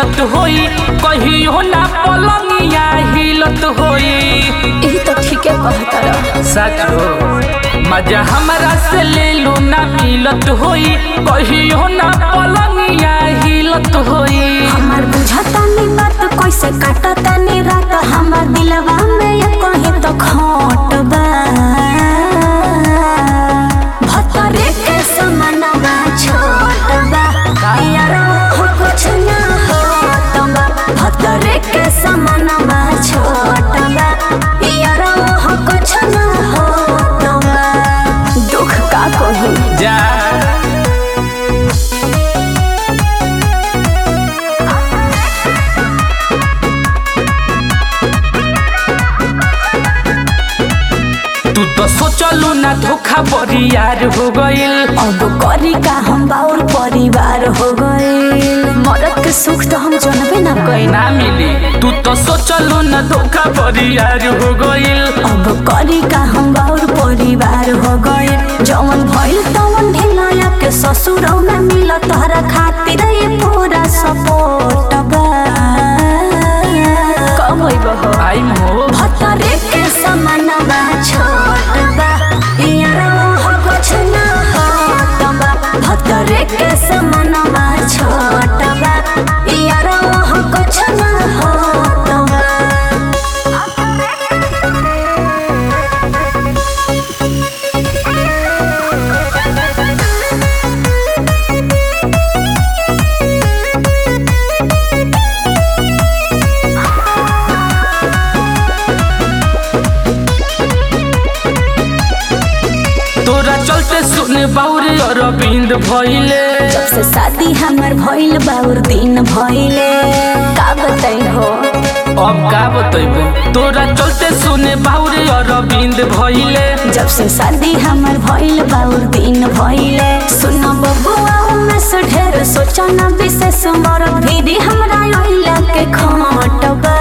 मिलत होई कहियो ना पलंगिया हिलत होई यही तो ठीके कहता रह सच हो मजा हमरा से ले लो ना मिलत होई कहियो ना पलंगिया हिलत होई हमार बुझता नी बात कैसे काटता नी रात हमार दिलवा में ये कहे तो खोट बा भतरे के समानवा छोट बा यार हो कुछ ना होत बा भतरे के समानवा छोट बा यार हो कुछ ना होत बा दुख का कहूँ जा तू तो सोचलू ना धोखा बरियार हो गइल अब करी का हम बाउर परिवार हो गए मरद के सुख तो हम जानबे ना कइल ना मिली तू तो सोचलू ना धोखा बरियार हो गइल अब करी का हम बाउर परिवार हो गए जवन भइल तवन ढिलया के ससुरौ में मिल तोहरा खातिर ये पूरा सपोर्ट बा कब होइब हो आई हो भतरे के समानवा छोट बा यार हो कुछ ना होत बा भतरे के समानवा छोट बा यार हो कुछ ना होत बा तोरा चलते सुने बाउरे अरविंद भइले जब से शादी हमर भइल बाउर दिन भइले का बताई हो अब का बतैबे तोरा चलते सुने बाउरे अरविंद भइले जब से शादी हमर भइल बाउर दिन भइले सुन बबुआ में से ढेर सोचना विशेष मर भीरी हमरा ओइला के खोट बा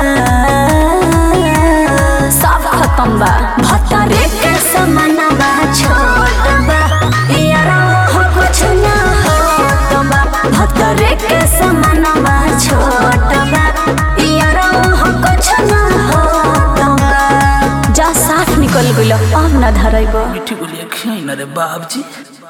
सब खत्म बा भतरे के समानवा छोट बा यारा हो कुछ ना होत बा भतरे के समानवा छोट बा यारा हो कुछ ना होत बा जा साथ निकल गइल अब ना धरैब मिठी बोलिए खियाई ना रे बाबजी